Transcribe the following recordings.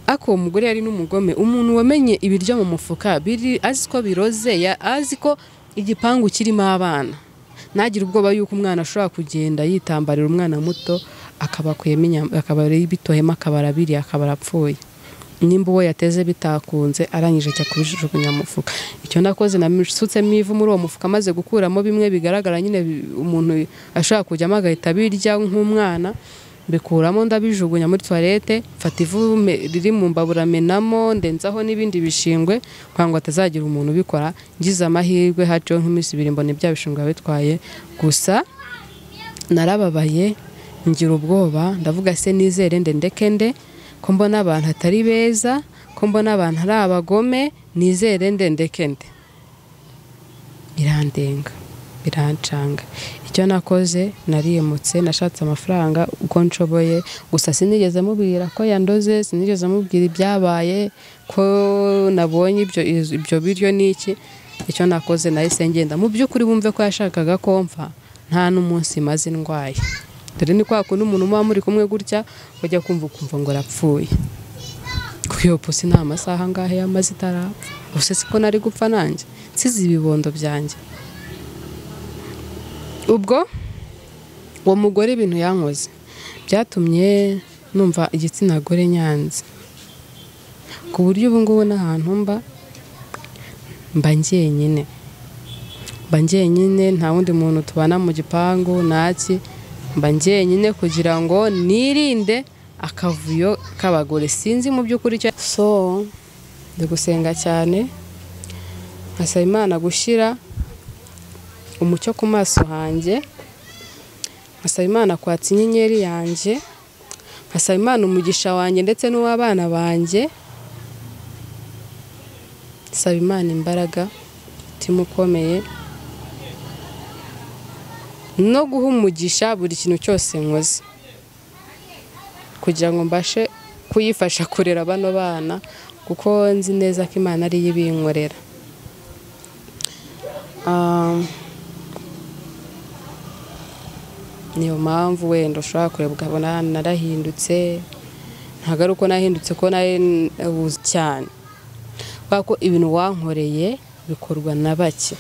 ako uwo mugore yari n'umugome umuntu wamenye ibiryo mu mufuka biri azi ko biroze ya- azi ko igipangu kirimo abana ntagire ubwoba yuko umwana ashobora kugenda yitambarira umwana muto akabakuyemo inyama akabara bitoyemo akabara biri akabara apfuye nimba uwo yateze bitakunze arangije ajya kubijugunya mu mufuka icyo nakoze nasutsemo ivu muri uwo mufuka maze gukuramo bimwe bigaragara nyine bi- umuntu ashobora kujyamo agahita abirya nk'umwana mbikuramo ndabijugunya muri tuwarete mfata ivu me- riri mu mbabura menamo ndenzaho n'ibindi bishingwe kugira ngo hatazagira umuntu ubikora ngize amahirwe haciyeho nk'iminsi ibiri mbona ibya bishingwe bitwaye gusa narababaye ngira ubwoba ndavuga se nizere nde ndeke nde ko mbona abantu atari beza ko mbona abantu ari abagome nizere nde ndeke nde birandenga birancanga icyo nakoze nariyemutse nashatse amafaranga uko nshoboye gusa sinigeze mubwira ko yandoze sinigeze mubwira ibyabaye ko nabonye ibyo ibyo biryo n'iki icyo nakoze nahise ngenda mu by'ukuri wumve ko yashakaga komfa nta n'umunsi maze ndwaye dore ni kwa kundi umuntu muba muri kumwe gutya ujya kumva ukumva ngo arapfuye kuko iyo pusi nta masaha angahe yamaze itarapfa ubuse siko nari gupfa nanjye nsize ibibondo byanjye ubwo uwo mugore ibintu yankoze byatumye numva igitsina gore nyanze ku buryo ubu ngubu n'ahantu mba mba njyenyine mba njyenyine nta wundi muntu tubana mu gipangu ntaki mba njyenyine kugira ngo nirinde akavuyo k'abagore sinzi mu by'ukuri icyo so ndi gusenga cyane nkasaba imana gushyira umucyo ku maso hanjye nkasaba imana kwatsa inyenyeri yanjye nkasaba imana umugisha wanjye ndetse n'uw'abana banjye saba imana imbaraga umutima ukomeye no guha umugisha buri kintu cyose nkoze kugira ngo mbashe kuyifasha kurera bano bana kuko nzi neza ko imana ariyo ibinkorera Ah, niyo mpamvu wenda ushobora kureba ukabona narahindutse ntabwo ari uko nahindutse ko nari ubuze cyane kubera ko ibintu wankoreye bikorwa na bake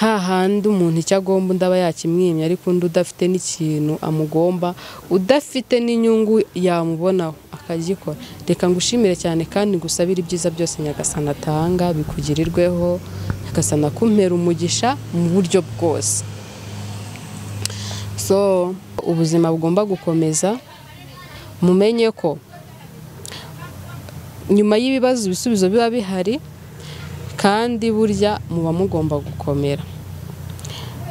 hahandi umuntu icyo agomba undi aba yakimwimye ariko undi udafite n'ikintu amugomba udafite n'inyungu yamubonaho akagikora reka ngushimire cyane kandi ngusabire ibyiza byose nyagasana atanga bikugirirweho nyagasana kumpera umugisha mu buryo bwose so ubuzima bugomba gukomeza mumenye ko nyuma y'ibibazo ibisubizo biba bihari kandi burya muba mugomba gukomera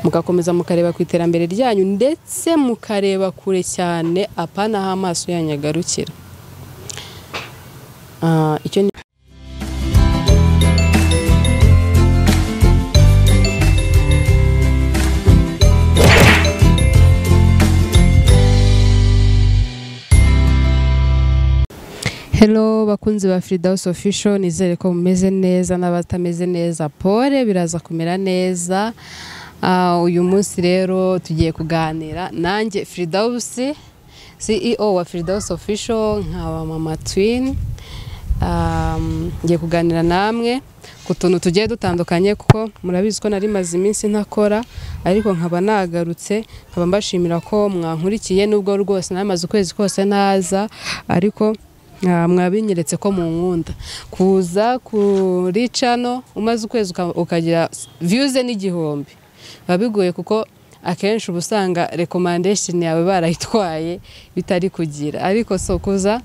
mugakomeza mukareba ku iterambere ryanyu ndetse mukareba kure cyane apana aho amaso yanyu agarukira Ah, icyo ni Hello bakunzi ba Frida House Official nizere ko mumeze neza n'abatameze neza pole biraza kumera neza Ah, uyu munsi rero tugiye kuganira nanjye Frida House CEO wa Frida House Official nkaba mama twin Um, ngiye kuganira namwe ku tuntu tugiye dutandukanye kuko murabizi ko nari maze iminsi ntakora ariko nkaba nagarutse nkaba mbashimira ko mwankurikiye nubwo rwose namaze ukwezi kose naza ariko ah, mwabinyeretse ko mu nkunda kuza kuri cano umaze ukwezi uka- ukagira viyuze n'igihumbi biba bigoye kuko akenshi uba usanga rekomandesheni yawe barayitwaye bitari kugira ariko so kuza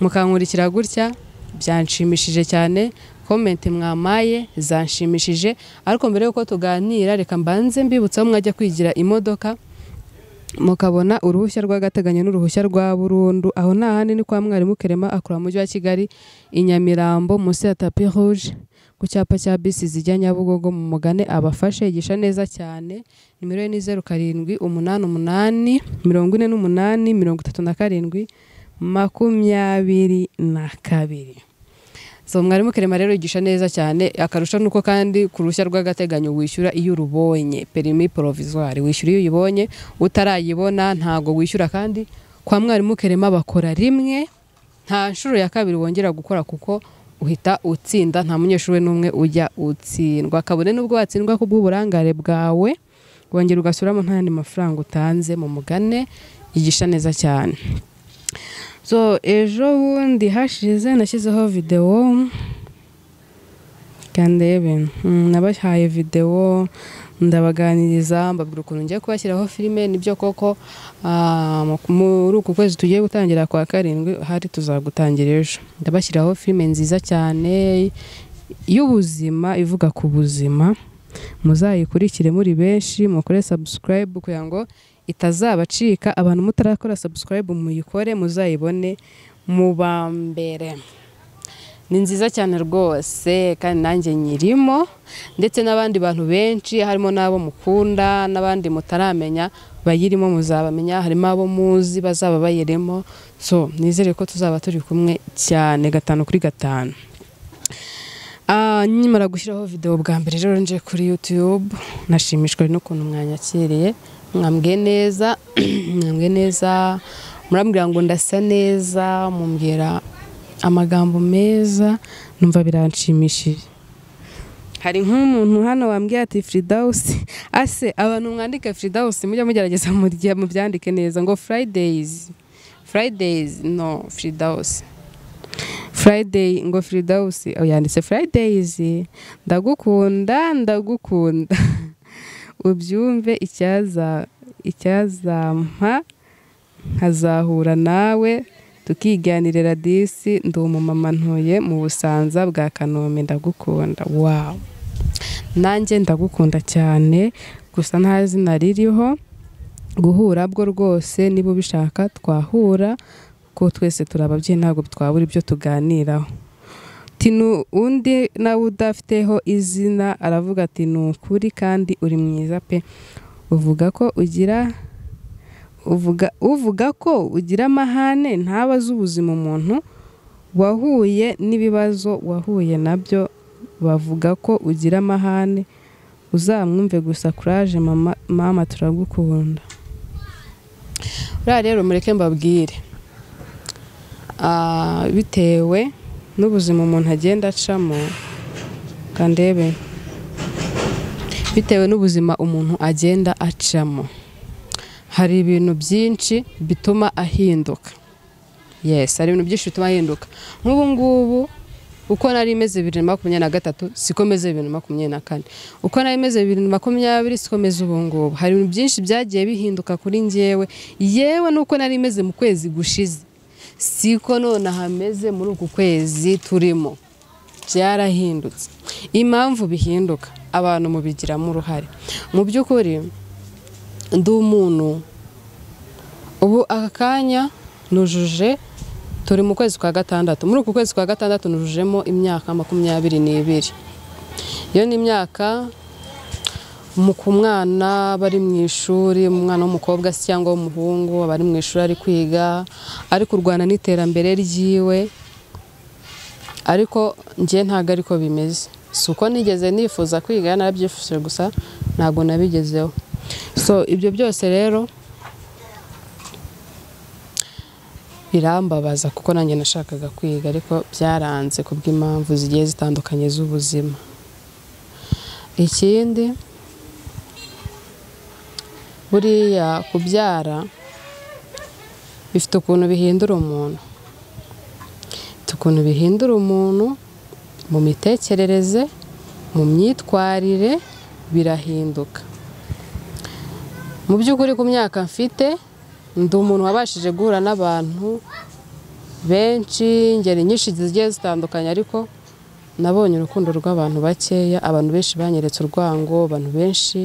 mukankurikira gutya byanshimishije cyane komenti mwamaye zanshimishije ariko mbere y'uko tuganira reka mbanze mbibutsaho mwajya kwigira imodoka mukabona uruhushya rw'agateganyo n'uruhushya rwa burundu aho nta handi ni kwa mwarimu kerema akora mu mujyi wa kigali i nyamirambo munsi ya tapi rouge ku cyapa cya bisi zijya nyabugogo mu mugane abafashe yigisha neza cyane nimero ye ni zeru karindwi umunani umunani mirongo ine n'umunani mirongo itatu na karindwi makumyabiri na kabiri so mwarimu kerema rero yigisha neza cyane akarusha nuko kandi ku ruhushya rw'agateganyo wishyura iyo urubonye perimi porovizuwari wishyura iyo uyibonye utarayibona ntago wishyura kandi kwa mwarimu kerema bakora rimwe nta nshuro ya kabiri wongera gukora kuko uhita utsinda nta munyeshuri n'umwe ujya utsindwa kabone n'ubwo watsindwa ku bw'uburangare bwawe wongera ugasubiramo nta yandi mafaranga utanze mu mugane yigisha neza cyane so ejo bundi hashize nashyizeho videwo kandebe nabahaye videwo ndabaganiriza mbabwira ukuntu ngiye kubashyiraho filime nibyo koko ah, mu- muri uku kwezi tugiye gutangira kwa karindwi hari tuzagutangira ejo ndabashyiraho filime nziza cyane y'ubuzima ivuga ku buzima muzayikurikire muri benshi mukore subscribe kugira ngo itazabacika abantu mutarakora subscribe muyikore muzayibone mubambere ni nziza cyane rwose kandi nanjye nyirimo ndetse n'abandi bantu benshi harimo n'abo mukunda n'abandi mutaramenya bayirimo muzabamenya harimo abo muzi bazaba bayirimo so nizere ko tuzaba turi kumwe cyane gatanu kuri gatanu Ah, nkimara gushyiraho videwo bwa mbere rero nje kuri YouTube nashimishwe n'ukuntu mwanyakiriye mwambwiye neza mwambwiye neza murambwira ngo ndasa neza mumbwira amagambo meza numva biranshimishije hari nk'umuntu hano wambwiye ati firidawusi ase abantu mwandika firidawusi mujya mugerageza murya- mubyandike neza ngo furayideyizi furayideyizi no firidawusi Friday ngo Firidausi oh, yanditse Fridays ndagukunda ndagukunda ubyumve icyaza icyazampa nkazahura nawe tukiganirira disi ndi umumama ntuye mu busanza bwa kanombe ndagukunda wow nanjye ndagukunda cyane gusa nta zina ririho guhura bwo rwose niba ubishaka twahura ko twese turi ababyeyi ntabwo twabura ibyo tuganiraho tinu undi nawe udafiteho izina aravuga ati ni ukuri kandi uri mwiza pe uvuga ko ugira uvuga uvuga ko ugira amahane ntaba azi ubuzima umuntu wahuye n'ibibazo wahuye nabyo bavuga ko ugira amahane uzamwumve gusa kuraje mama mama turagukunda uriya rero mureke mbabwire Ah, bitewe n'ubuzima umuntu agenda acamo kandebe bitewe n'ubuzima umuntu agenda acamo hari ibintu byinshi bituma ahinduka yes hari ibintu byinshi bituma ahinduka nk'ubu ngubu uko nari meze bibiri na makumyabiri na gatatu siko meze bibiri na makumyabiri na kane uko nari meze bibiri na makumyabiri siko meze ubu ngubu hari ibintu byinshi byagiye bihinduka kuri njyewe yewe n'uko nari meze mu kwezi gushize siko none hameze muri uku kwezi turimo byarahindutse impamvu bihinduka abantu mubigiramo uruhare mu by'ukuri ndi umuntu ubu aka kanya nujuje turi mu kwezi kwa gatandatu muri uku kwezi kwa gatandatu nujujemo imyaka makumyabiri n'ibiri iyo ni imyaka mu- ku mwana bari mu ishuri umwana w'umukobwa se cyangwa w'umuhungu aba ari mu ishuri ari kwiga ari kurwana n'iterambere ryiwe ariko njye ntabwo ariko bimeze si uko nigeze nifuza kwiga narabyifuje gusa ntabwo nabigezeho so ibyo byose rero birambabaza kuko nanjye nashakaga kwiga ariko byaranze ku bw'impamvu zigiye zitandukanye z'ubuzima ikindi buriya kubyara bifite ukuntu bihindura umuntu bifite ukuntu bihindura umuntu mu mitekerereze mu myitwarire birahinduka mu by'ukuri ku myaka mfite ndi umuntu wabashije guhura n'abantu benshi ingeri nyinshi zigiye zitandukanye ariko nabonye urukundo rw'abantu bakeya abantu benshi banyeretse urwango abantu benshi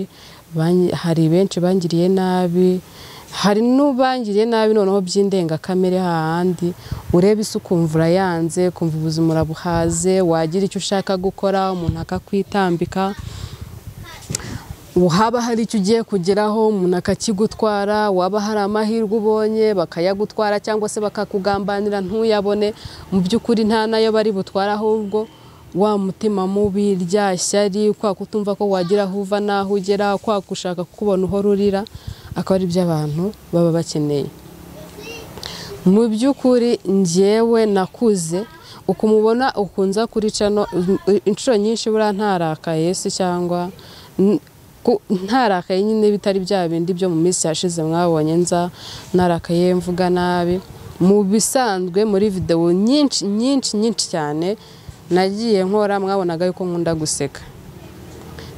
banyi- hari benshi bangiriye nabi hari n'ubangiriye nabi noneho by'indengakamere hahandi ureba isi ukumva urayanze ukumva ubuzima urabuhaze wagira icyo ushaka gukora umuntu akakwitambika haba hari icyo ugiye kugeraho umuntu akakigutwara waba hari amahirwe ubonye bakayagutwara cyangwa se bakakugambanira ntuyabone mu by'ukuri nta nayo bari butware ahubwo wa mutima mubi rya shyari kwa kutumva ko wagira aho uva n'aho ugera kwa gushaka kukubona uhora urira akaba ari byo abantu baba bakeneye mu by'ukuri njyewe nakuze uko umubona ukunza kuri cano inshuro nyinshi buriya ntarakaye se cyangwa n- ku- ntarakaye nyine bitari bya bindi byo mu minsi yashize mwabonye nza ntarakaye mvuga nabi mu bisanzwe muri videwo nyinshi nyinshi nyinshi cyane nagiye nkora mwabonaga yuko nkunda guseka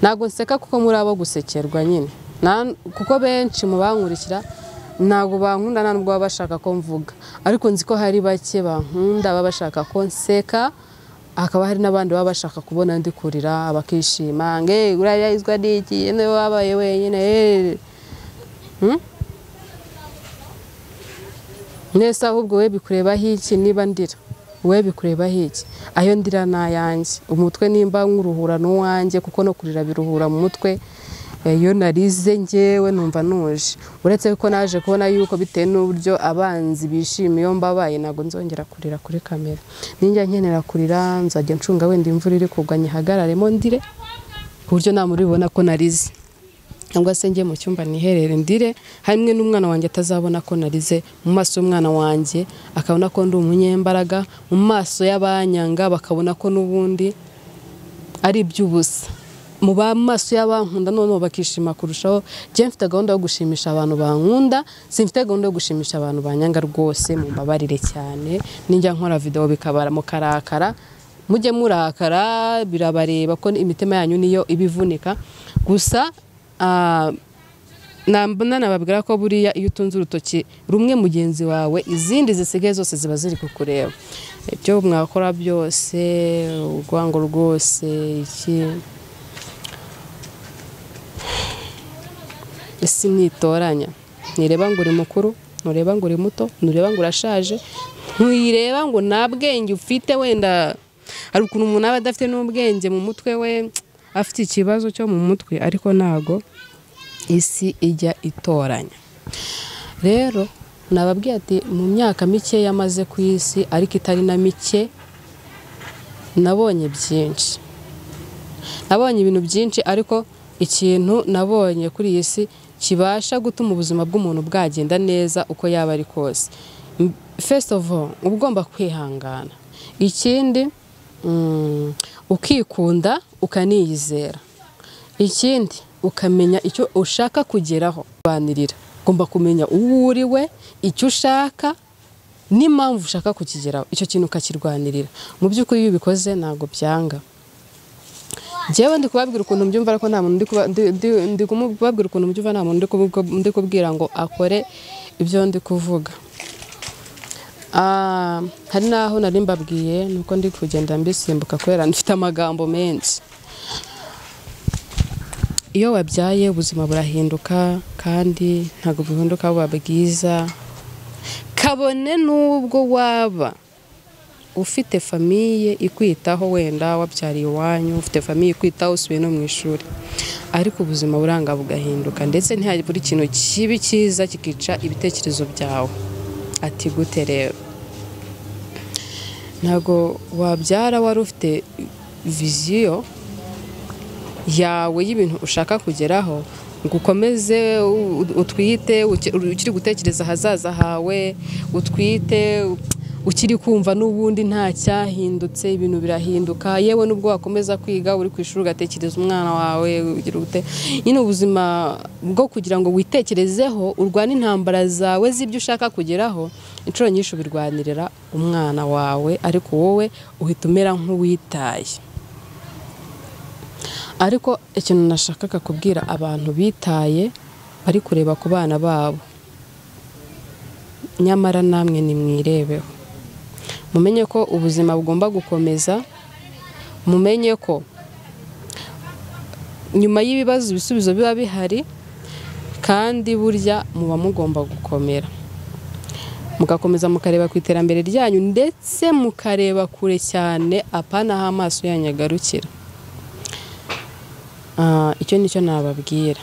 ntabwo nseka kuko muri abo gusekerwa nyine Na- kuko benshi mu bankurikira ntabwo bankunda nta nubwo baba bashaka ko mvuga ariko nzi ko hari bake bankunda baba bashaka ko nseka hakaba hari n'abandi baba bashaka kubona ndi kurira bakishima ngo "Eh, uriya yarizwa n'iki niwe wabaye wenyine eh." Hmm? mwese ahubwo we bikurebaho iki niba ndira we bikurebaho iki ayo ndira ni ayanjye umutwe nimba nkuruhura n'uwanjye kuko no kurira biruhura mu mutwe Eh, iyo narize ngewe numva nuje uretse ko naje kubona yuko bitewe n'uburyo abanzi bishimiye iyo mbabaye ntabwo nzongera kurira kuri kamera ninjya nkenera kurira nzajya ncunga wenda imvura iri kugwa nyihagararemo ndire ku buryo nta muribona ko narize cyangwa se njye mu cyumba niherere ndire hamwe n'umwana wanjye atazabona ko narize mu maso y'umwana wanjye akabona ko ndi umunyembaraga mu maso y'abanyanga bakabona ko n'ubundi ari iby'ubusa mu ba- maso y'abankunda noneho bakishima kurushaho njye mfite gahunda yo gushimisha abantu bankunda simfite gahunda yo gushimisha abantu banyanga rwose mu mbabarire cyane ninjya nkora videwo bikabara mu karakara mujye murakara birabareba ko imitima yanyu niyo ibivunika gusa ah, nambona nababwira ko buriya iyo utunze urutoki rumwe mugenzi wawe izindi zisigaye zose ziba ziri kukureba ibyo mwakora byose urwango rwose iki isi ntitoranya ntireba ngo uri mukuru ntureba ngo uri muto ntureba ngo urashaje ntireba ngo nta bwenge ufite wenda hari ukuntu umuntu aba adafite n'ubwenge mu mutwe we afite ikibazo cyo mu mutwe ariko ntago isi ijya itoranya rero nababwiye ati mu myaka mike yamaze ku isi ariko itari na mike nabonye byinshi nabonye ibintu byinshi ariko ikintu nabonye kuri iyi si kibasha gutuma ubuzima bw'umuntu bwagenda neza uko yaba ari kose M- first of all uba ugomba kwihangana ikindi mm, ukikunda ukaniyizera ikindi ukamenya icyo ushaka kugeraho banirira ugomba kumenya uwo uriwe icyo ushaka n'impamvu ushaka kukigeraho icyo kintu ukakirwanirira mu by'ukuri iyo ubikoze ntabwo byanga njyewe ndi kubabwira ukuntu mbyumva ariko nta muntu ndi kuba- ndi- ndi- ndi kubabwira ukuntu mbyumva nta muntu ndi kubu- ndi kubwira ngo akore ibyo ndi kuvuga Ah, hari n'aho nari mbabwiye nuko ndi kugenda mbisimbuka kubera ndifite amagambo menshi iyo wabyaye ubuzima burahinduka kandi ntabwo buhinduka buba bwiza kabone n'ubwo waba ufite famiye ikwitaho wenda wabyariye iwanyu ufite famiye ikwitaho usubiye no mu ishuri ariko ubuzima buranga bugahinduka ndetse ntihari buri kintu kibi cyiza kikica ibitekerezo byawe ati gute rero ntabwo wabyara wari ufite viziyo yawe y'ibintu ushaka kugeraho ngo ukomeze u- u- utwite uki- ukiri gutekereza ahazaza hawe utwite u- ukiri kumva n'ubundi nta cyahindutse ibintu birahinduka yewe n'ubwo wakomeza kwiga uri ku ishuri ugatekereza umwana wawe ugira ute nyine ubuzima bwo kugira ngo witekerezeho urwane intambara zawe z'ibyo ushaka kugeraho inshuro nyinshi ubirwanirira umwana wawe ariko wowe uhita umera nk'uwitaye ariko ikintu nashakaga kubwira abantu bitaye bari kureba ku bana babo nyamara namwe nimwirebeho mumenye ko ubuzima bugomba gukomeza mumenye ko nyuma y'ibibazo ibisubizo biba bihari kandi burya muba mugomba gukomera mugakomeza mukareba ku iterambere ryanyu ndetse mukareba kure cyane apana aho amaso yanyu agarukira Ah, icyo nicyo nababwira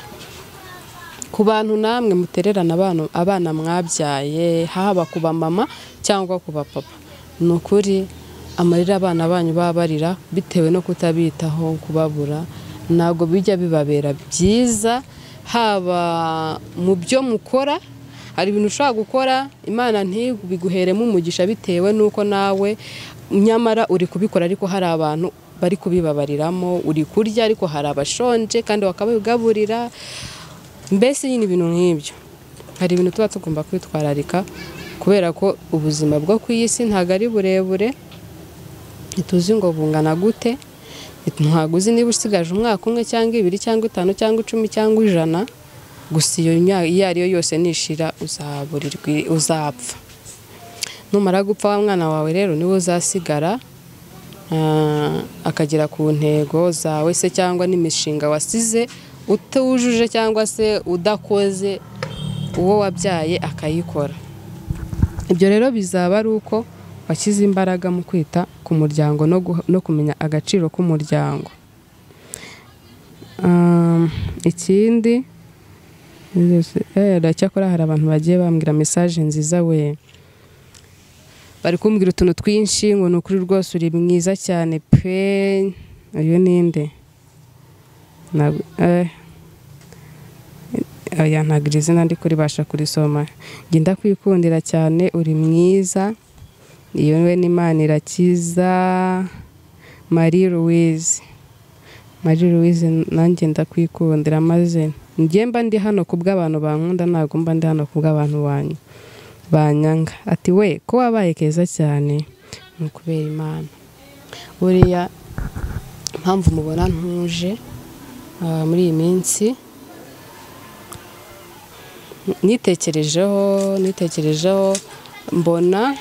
ku bantu namwe mutererana abana abana mwabyaye haba ku bamama cyangwa ku bapapa ni ukuri amarira abana banyu baba barira bitewe no kutabitaho kubabura ntabwo bijya bibabera byiza haba mu byo mukora hari ibintu ushobora gukora imana ntibiguheremo umugisha bitewe n'uko nawe nyamara uri kubikora ariko hari abantu bari kubibabariramo uri kurya ariko hari abashonje kandi bakabigaburira mbese nyine ibintu nk'ibyo hari ibintu tuba tugomba kwitwararika kubera ko ubuzima bwo ku isi ntabwo ari burebure ntituzi ngo bungana gute ntabwo uzi niba usigaje umwaka umwe cyangwa ibiri cyangwa itanu cyangwa icumi cyangwa ijana gusa iyo iyo ari yo yose nishira uzapfa numara gupfa wa mwana wawe rero niwe uzasigara akagera ku ntego zawe se cyangwa n'imishinga wasize utujuje cyangwa se udakoze uwo wabyaye akayikora ibyo rero bizaba ari uko washyize imbaraga mu kwita ku muryango no kumenya agaciro k'umuryango ikindi cyakora hari abantu bagiye bambwira mesaje nziza we bari kumbwira utuntu twinshi ngo ni ukuri rwose uri mwiza cyane pe uyu ninde yantagira izina ndi kuribasha kurisoma genda kwikundira cyane uri mwiza iyo we n'imana irakiza marie louise marie louise nanjye ndakwikundira maze ngemba ndi hano kubw'abantu bankunda ntabwo mba ndi hano kubw'abantu banyu banyanga ati we ko wabaye keza cyane ni ukubera imana buriya impamvu mubona ntuje muri iyi minsi nitekerejeho nitekerejeho mbona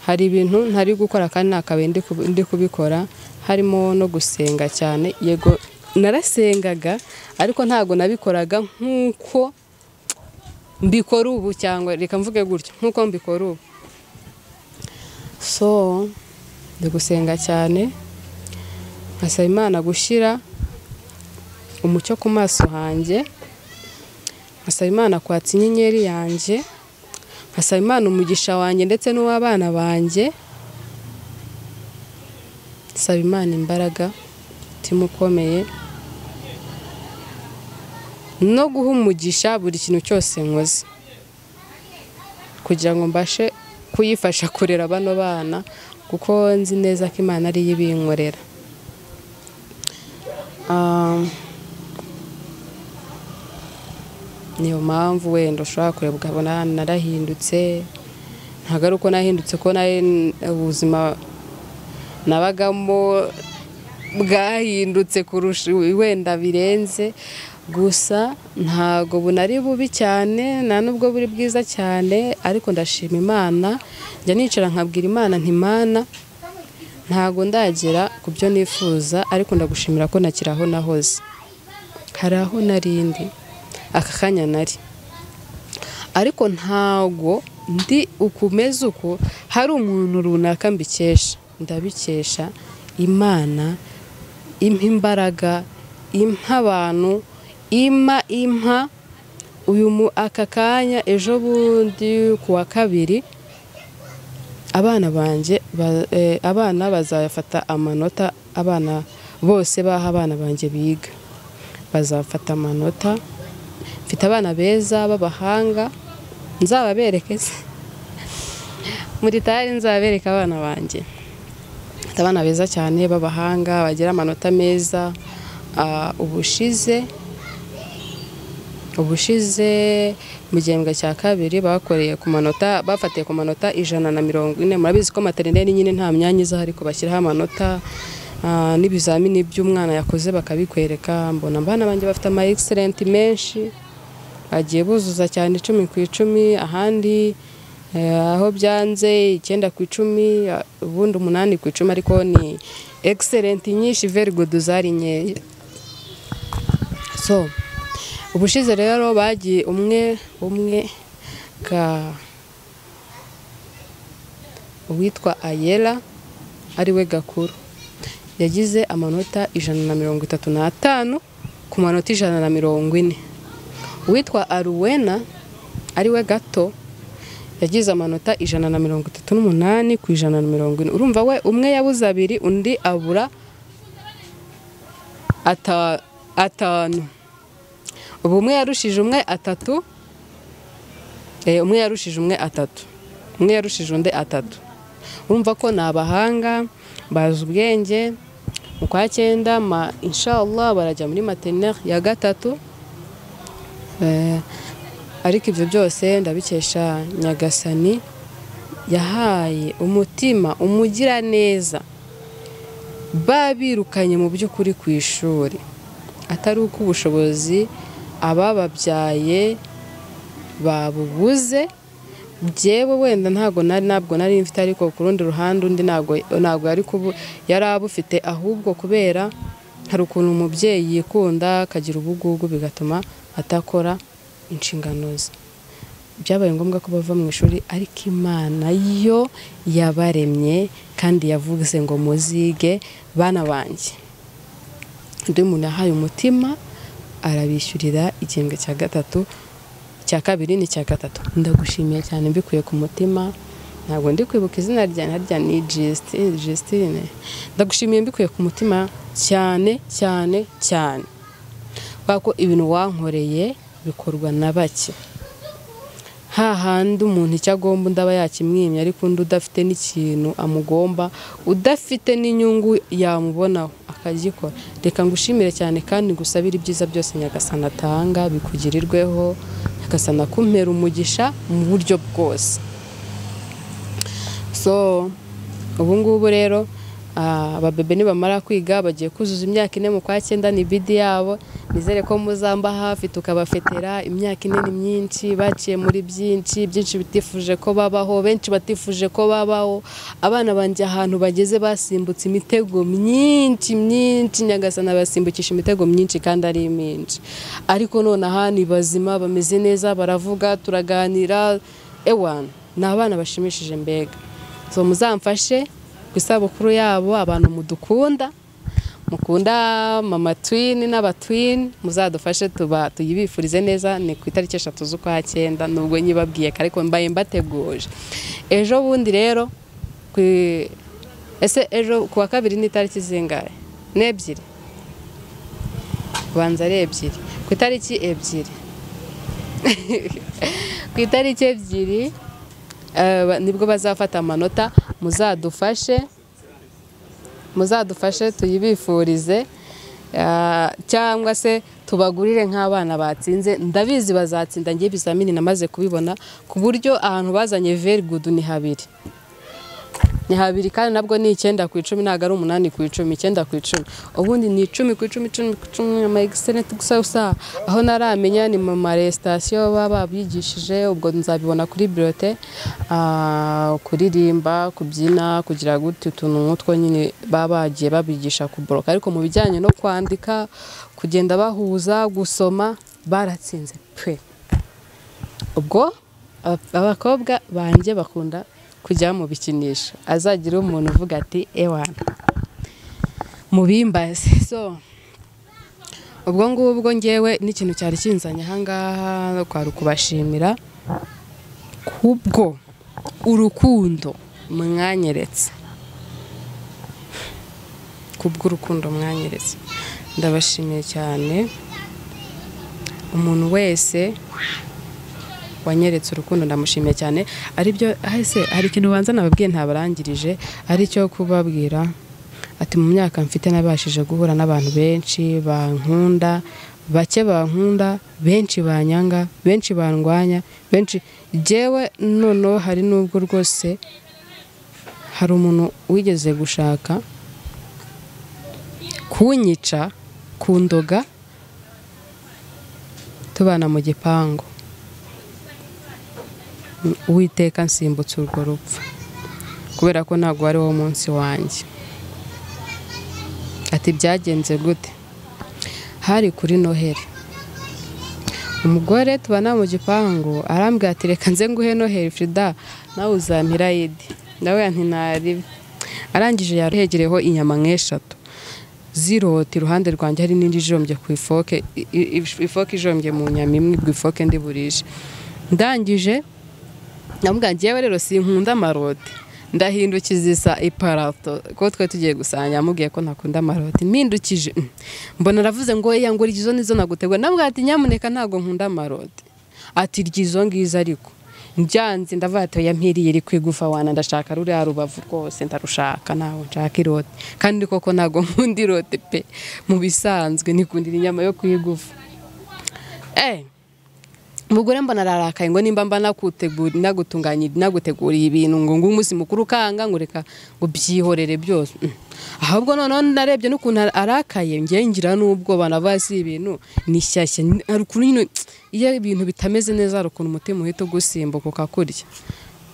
hari ibintu ntari gukora kandi ntakabaye ndi kubikora harimo no gusenga cyane yego narasengaga ariko ntabwo nabikoraga nk'uko mbikora ubu cyangwa reka mvuge gutyo nk'uko mbikora ubu so ndi gusenga cyane nkasaba imana gushyira umucyo ku maso hanjye nkasaba imana kwatsa inyenyeri yanjye nkasaba imana umugisha wanjye ndetse n'uw'abana banjye saba imana imbaraga umutima ukomeye no guha umugisha buri kintu cyose nkoze kugira ngo mbashe kuyifasha kurera bano bana kuko nzi neza ko imana ariyo ibinkorera niyo mpamvu wenda ushobora kureba ukabona narahindutse ntabwo ari uko nahindutse ko ubuzima nabagamo bwahindutse kurusha wenda birenze gusa ntabwo bunari bubi cyane nta nubwo buri bwiza cyane ariko ndashima imana njya nicara nkabwira imana ntimana ntabwo ndagera ku byo nifuza ariko ndagushimira ko ntakiri aho nahoze hari aho narindi aka kanya nari ariko ntago ndi ukumeze uko hari umuntu runaka mbikesha ndabikesha imana impa imbaraga impa abantu impa impa uyu aka kanya ejo bundi ku wa kabiri abana banjye abana bazafata amanota abana bose baha abana banjye biga bazafata amanota mfite abana beza b'abahanga nzababereke muri tari nzabereka abana banjye mfite abana beza cyane b'abahanga bagira amanota meza ubushize ubushize mu gihembwe cya kabiri bakoreye ku manota bafatiye ku manota ijana na mirongo ine murabizi ko materineri nyine nta myanya iza ariko bashyiraho amanota n'ibizamini by'umwana yakoze bakabikwereka mbona abana banjye bafite ama egiserenti menshi bagiye buzuza cyane icumi ku icumi ahandi aho byanze icyenda ku icumi ubundi umunani ku icumi ariko ni egiserenti nyinshi veri gudu zari nkeya so ubushize rero bagiye umwe umwe ka uwitwa ayera ariwe gakuru yagize amanota ijana na mirongo itatu n'atanu ku manota ijana na mirongo ine uwitwa aruwena ariwe gato yagize amanota ijana na mirongo itatu n'umunani ku ijana na mirongo ine urumva we umwe yabuze abiri undi abura atanu ubu umwe yarushije umwe atatu Eh, umwe yarushije umwe atatu umwe yarushije undi atatu urumva ko ni abahanga bazi ubwenge mu kwa cyenda ma inshallah barajya muri materineri ya gatatu Eh, ariko ibyo byose ndabikesha nyagasani yahaye umutima umugira neza babirukanye mu by'ukuri ku ishuri atari uko ubushobozi abababyaye babubuze byewe wenda ntabwo nari ntabwo nari mfite ariko ku rundi ruhande undi ntabwo ntabwo yari kubu yari abufite ahubwo kubera hari ukuntu umubyeyi yikunda akagira ubugugu bigatuma atakora inshingano ze byabaye ngombwa ko bava mu ishuri ariko imana yo yabaremye kandi yavuze ngo muzige bana banjye undi muntu yahaye umutima arabishyurira igihembwe cya gatatu cya kabiri ni cya gatatu ndagushimiye cyane mbikuye ku mutima ntabwo ndi kwibuka izina rya harya ni Justin- Justine ndagushimiye mbikuye ku mutima cyane cyane cyane kubera ko ibintu wankoreye bikorwa na bake hahandi umuntu icyo agomba undi aba yakimwimye ariko undi udafite n'ikintu amugomba udafite n'inyungu yamubonaho akagikora reka ngushimire cyane kandi ngusabire ibyiza byose nyagasana atanga bikugirirweho nyagasana akumpera umugisha mu buryo bwose so ubu ngubu rero ah, ababebe nibamara kwiga bagiye kuzuza imyaka ine mu kwa cyenda ni bidi yabo nizere ko muzamba hafi tukabafetera imyaka ine ni myinshi baciye muri byinshi byinshi bitifuje ko babaho benshi batifuje ko babaho abana banjye ahantu bageze basimbutse imitego myinshi myinshi nyagasana basimbukisha imitego myinshi kandi ari myinshi ariko nonaha ni bazima bameze neza baravuga turaganira ewana ni abana bashimishije mbega so muzamfashe ku isabukuru yabo abantu mudukunda mukunda mama twini n'abatwini muzadufashe tuba tuyibifurize neza ni ku itariki eshatu z'ukwa cyenda nubwo nyibabwiye ko ariko mbaye mbateguje ejo bundi rero ku i- ese ejo ku wa kabiri ni itariki zingahe ni ebyiri ubanza ari ebyiri ku itariki ebyiri ku itariki ebyiri eh, ba- nibwo bazafata amanota muzadufashe muzadufashe tuyibifurize ah, cyangwa se tubagurire nk'abana batsinze ndabizi bazatsinda ngiye ibizamini namaze kubibona ku buryo ahantu bazanye very good ni habiri ni habiri kandi nabwo ni icyenda ku icumi ntabwo ari umunani ku icumi icyenda ku icumi ubundi ni icumi ku icumi icumi ku icumi ama egiseneti gusa gusa aho naramenya ni mu marestasiyo baba babyigishije ubwo nzabibona kuri birote kuririmba kubyina kugira gutya utuntu nk'utwo nyine baba bagiye babigisha kuboroka ariko mu bijyanye no kwandika kugenda bahuza gusoma baratsinze pe ubwo aba- abakobwa banjye bakunda kujya mu bikinisho azagira umuntu uvuga ati ewana mubimbaze so ubwo ngubwo ngewe n'ikintu cyari kinzanye ahangaha kwari ukubashimira kubwo urukundo mwanyeretse kubw'urukundo mwanyeretse ndabashimiye cyane umuntu wese wanyeretse urukundo ndamushimiye cyane aribyo ahese hari ikintu ubanza nababwiye ntabarangirije aricyo kubabwira ati mu myaka mfite nabashije guhura n'abantu benshi bankunda bake bankunda benshi banyanga benshi bandwanya benshi jyewe noneho hari n'ubwo rwose hari umuntu wigeze gushaka kunyica kundoga tubana mu gipangu uwiteka nsimbutse urwo rupfu kubera ko ntabwo ari wo munsi wanjye ati byagenze gute hari kuri noheri umugore tubana mu gipangu arambwira ati reka nze nguhe noheri frida nawe uzampira yidi nawe ntinari arangije yahegereyeho inyama nk'eshatu zirota iruhande rwanjye hari n'indi ijombye ku ifoke i- i- ifoke ijombye mu nyama imwe ibwo ifoke ndi burije ndangije namubwira njyewe rero sinkunda amarote ndahindukiza isa iparato ko twari tugiye gusanga yamubwiye ko ntakunda amarote mpindukije mm. mbona aravuze ngo eya ngo iryo izo nizo nagutegura namubwira ati nyamuneka ntabwo nkunda amarote ati iryo izo ngizo ariko byanze ndavuga ati oya mpiriye iri kwigufa wana ndashaka ruriya rubavu rwose ndarushaka ntabwo nshaka irote kandi koko ntabwo nkunda irote pe mu bisanzwe nikundira inyama yo kuyigufa eee umugore mbona ararakaye ngo nimba mba nagutegura nagutunganya naguteguriye ibintu ngo ngo umunsi mukuru ukanga ngo reka ngo byihorere byose Mm. ahubwo noneho narebye n'ukuntu ara- arakaye ngewe ngira n'ubwoba navuga si ibintu ni shyashya ni- hari ukuntu nyine iyo ibintu bitameze neza hari ukuntu umutima uhita ugusimbuka ukakurya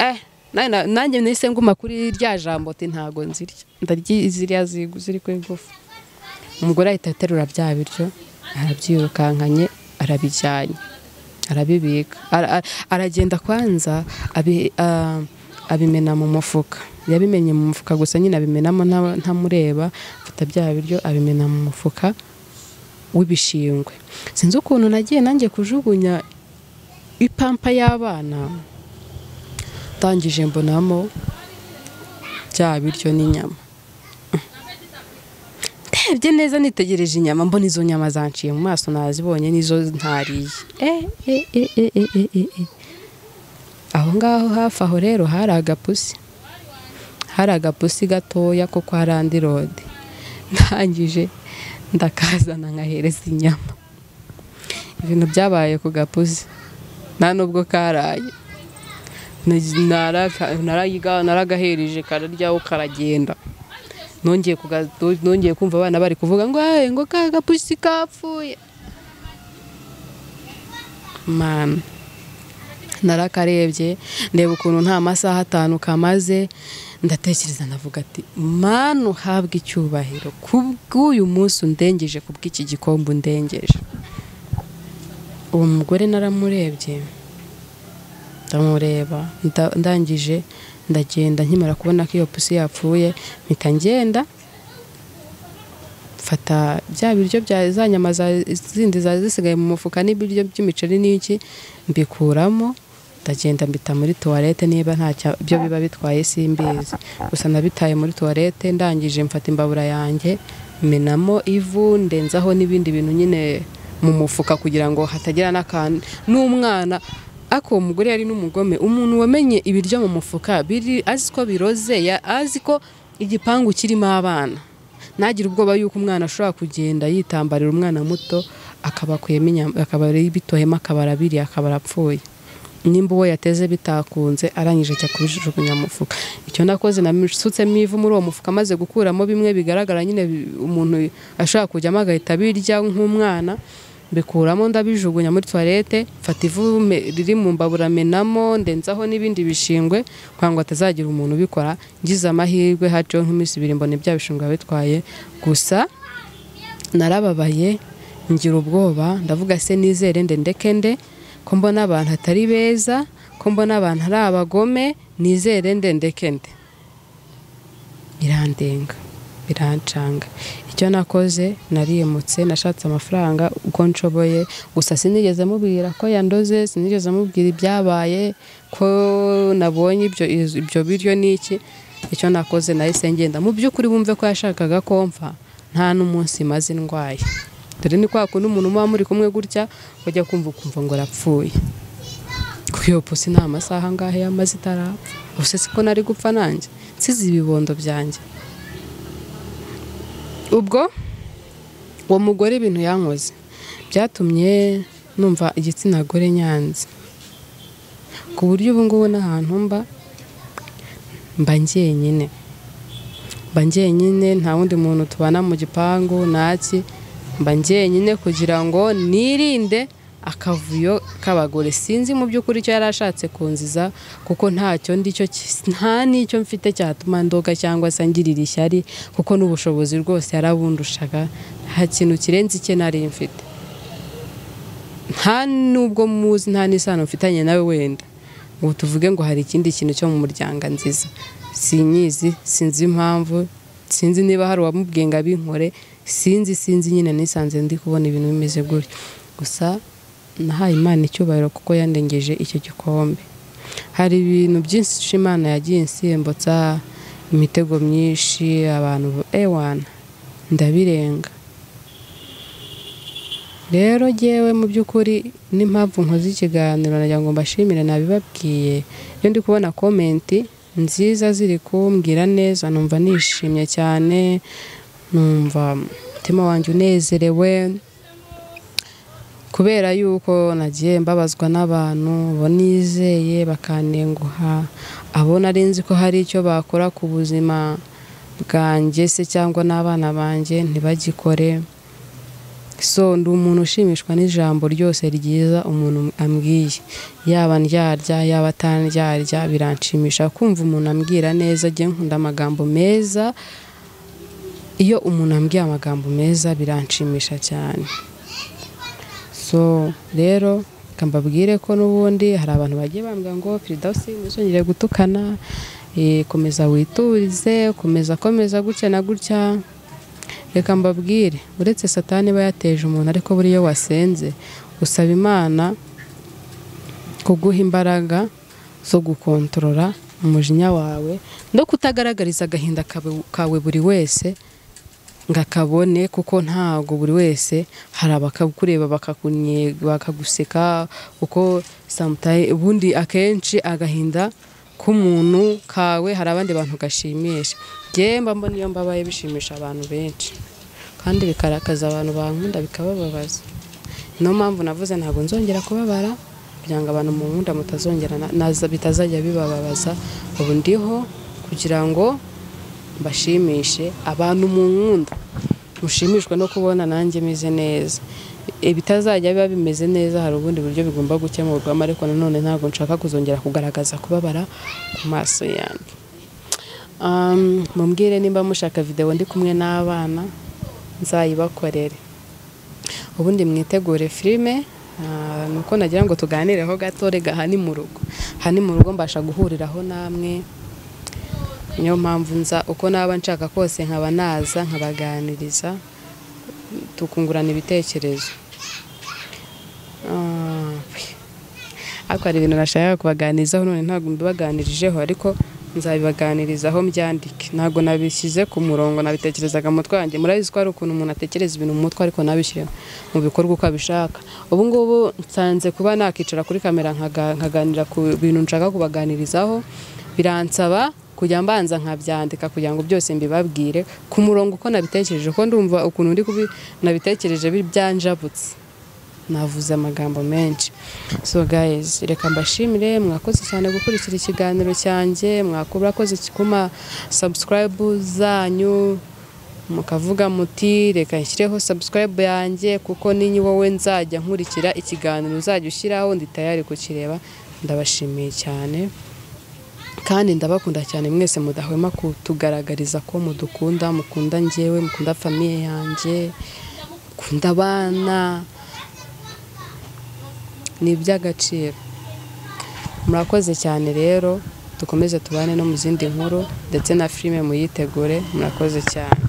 eh nanjye na- nanjye nahise nguma kuri rya jambo ati ntago nzirya ndarya ziriya zigu ziri ku igufa umugore ahita aterura bya biryo arabyirukankanye arabijyanye arabibika Ara- ara- aragenda kwanza abi- ah, abimena mu mufuka yabimenye mu mufuka gusa nyine abimenamo nta- ntamureba afata bya biryo abimena mu mufuka w'ibishingwe sinzi ukuntu nagiye nanjye kujugunya ipampa y'abana ndangije mbonamo bya biryo n'inyama ndebye neza nitegereje inyama mbona izo nyama zanciye mu maso nazibonye nizo ntariye Eh, eh, eh, eh, eh, eh, eh, eh. aho ngaho hafi aho rero hari agapusi hari agapusi gatoya ko kwa randi rode ndangije ndakazana nkahereza inyama ibintu byabaye ku gapusi nta nubwo karaye Naraka- narayiga- naragahereje kararyaho karagenda nongeye kuga- nongeye kumva abana bari kuvuga ngo "Hey, ngo ka gapusi kapfuye mama narakarebye ndeba ukuntu nta masaha atanu kamaze ndatekereza ndavuga ati manu uhabwe icyubahiro kubw'uyu munsi undengeje kubw'iki gikombe undengeje uwo mugore naramurebye ndamureba nda- ndangije ndagenda nkimara kubona ko iyo pusi yapfuye mpita ngenda mfata bya biryo bya za nyama za- zindi zari zisigaye mu mufuka n'ibiryo by'imiceri n'iki mbikuramo ndagenda mbita muri tuwarete niba nta cya- byo biba bitwaye simbizi gusa nabitaye muri tuwarete ndangije mfata imbabura yanjye menamo ivu ndenzaho n'ibindi bintu nyine mu mufuka kugira ngo hatagira n'akantu n'umwana ako uwo mugore yari n'umugome umuntu wamenye ibiryo mu mufuka biri azi ko biroze ya- azi ko igipangu kirimo abana ntagire ubwoba yuko umwana ashobora kugenda yitambarira umwana muto akabakuyemo inyama akaba bitohemo akabara abiri akabara apfuye nimba uwo yateze bitakunze arangije ajya kubijugunya mu mufuka icyo nakoze nasutsemo ivu muri uwo mufuka amaze gukuramo bimwe bigaragara nyine bi- umuntu ashobora kujyamo agahita abirya nk'umwana mbikuramo ndabijugunya muri tuwarete mfata ivu me- riri mu mbabura menamo ndenzaho n'ibindi bishingwe kugira ngo hatazagira umuntu ubikora ngize amahirwe haciyeho nk'iminsi ibiri mbona ibya bishingwe bitwaye gusa narababaye ngira ubwoba ndavuga se nizere nde ndeke nde ko mbona abantu atari beza ko mbona abantu ari abagome nizere nde ndeke nde birandenga birancanga icyo nakoze nariyemutse nashatse amafaranga uko nshoboye gusa sinigeze mubwira ko yandoze sinigeze mubwira ibyabaye ko nabonye ibyo, iz- ibyo biryo n'iki icyo nakoze nahise ngenda mu by'ukuri wumve ko yashakaga komfa nta n'umunsi maze ndwaye dore ni kwa kundi umuntu muba muri kumwe gutya ujya kumva ukumva ngo arapfuye kuko iyo pusi nta masaha angahe yamaze itarapfa ubuse si ko nari gupfa nanjye nsize ibibondo byanjye ubwo uwo mugore ibintu yankoze byatumye numva igitsina gore nyanze ku buryo ubu ngubu n'ahantu mba mba njyenyine mba njyenyine nta wundi muntu tubana mu gipangu ntaki mba njyenyine kugira ngo nirinde akavuyo k'abagore sinzi mu by'ukuri icyo yari ashatse kunziza kuko ntacyo ndicyo ki- nta n'icyo mfite cyatuma ndoga cyangwa se ngirira ishyari kuko n'ubushobozi rwose yarabundushaga nta kintu kirenze icye nari mfite nta nubwo muzi nta n'isano mfitanye nawe wenda ngo tuvuge ngo hari ikindi kintu cyo mu muryango nziza sinyizi sinzi impamvu sinzi niba hari uwamubwiye ngo abinkore sinzi sinzi nyine nisanze ndi kubona ibintu bimeze gutyo gusa nahaye imana icyubahiro kuko yandengeje icyo gikombe hari ibintu byinshi imana yagiye insimbutsa imitego myinshi abantu ewana ndabirenga rero ngewe mu by'ukuri n'impamvu nkoze ikiganiro nagira ngo mbashimire nabibabwiye iyo ndi kubona komenti nziza ziri kumbwira neza numva nishimye cyane numva umutima wanjye unezerewe kubera yuko nagiye mbabazwa n'abantu bonizeye bakanenguha abo nari nzi ko hari icyo bakora ku buzima bwanjye se cyangwa n'abana banjye ntibagikore so ndi umuntu ushimishwa n'ijambo ryose ryiza umuntu ambwiye yaba ndyarya yaba atandyarya biranshimisha kumva umuntu ambwira neza agiye nkunda amagambo meza iyo umuntu ambwiye amagambo meza biranshimisha cyane so rero reka mbabwire ko n'ubundi hari abantu bagiye bambwira ngo firidawusi ntuzongere gutukana eh, komeza witurize komeza komeza gutya na gutya reka mbabwire uretse satani iba yateje umuntu ariko buriya wasenze usaba imana kuguha imbaraga zo gukontorora umujinya wawe no kutagaragariza agahinda kawe- kawe buri wese ngo akabone kuko ntabwo buri wese hari abakakureba bakakunye- bakaguseka kuko sometime- ubundi akenshi agahinda k'umuntu kawe hari abandi bantu gashimisha njyewe mba mbona iyo mbabaye bishimisha abantu benshi kandi bikarakaza abantu bankunda bikabababaza niyo mpamvu navuze ntabwo nzongera kubabara kugira ngo abantu mu nkunda mutazongera na- naza bitazajya bibababaza ubu ndiho kugira ngo mbashimishe abantu mu nkunda mushimishwa no kubona nanjye meze neza ibitazajya biba bimeze neza hari ubundi buryo bigomba gukemurwamo ariko nanone ntabwo nshaka kuzongera kugaragaza kubabara ku maso yanjye Um, mumbwire nimba mushaka videwo ndi kumwe n'abana nzayibakorere ubundi mwitegure filime ah, nuko nagira ngo tuganireho gato rega aha ni mu rugo aha ni mu rugo mbasha guhuriraho namwe niyo mpamvu nza uko naba nshaka kose nkaba naza nkabaganiriza tukungurana ibitekerezo Ah, ariko hari ibintu nashakaga kubaganirizaho none ntabwo mbibaganirijeho ariko nzabibaganirizaho mbyandike ntabwo nabishyize ku murongo nabitekerezaga mu mutwe wanjye murabizi ko hari ukuntu umuntu atekereza ibintu mu mutwe ariko nabishyire mu bikorwa uko abishaka ubu ngubu nsanze kuba nakicara kuri kamera nkaga- nkaganira ku bintu nshaka kubaganirizaho biransaba kujya mbanza nkabyandika kugira ngo byose mbibabwire ku murongo uko nabitekereje ko ndumva ukuntu ndi kubi nabitekereje bi- byanjabutse navuze amagambo menshi so guys reka mbashimire mwakoze cyane gukurikira ikiganiro cyanjye mwakoze kuma subscribe zanyu mukavuga muti reka nshyireho subscribe yanjye kuko ni wowe nzajya nkurikira ikiganiro uzajya ushyiraho ndi tayari kukireba ndabashimiye cyane kandi ndabakunda cyane mwese mudahwema kutugaragariza ko mudukunda mukunda njyewe mukunda famiye yanjye mukunda abana ni iby'agaciro murakoze cyane rero dukomeze tubane no mu zindi nkuru ndetse na filime muyitegure murakoze cyane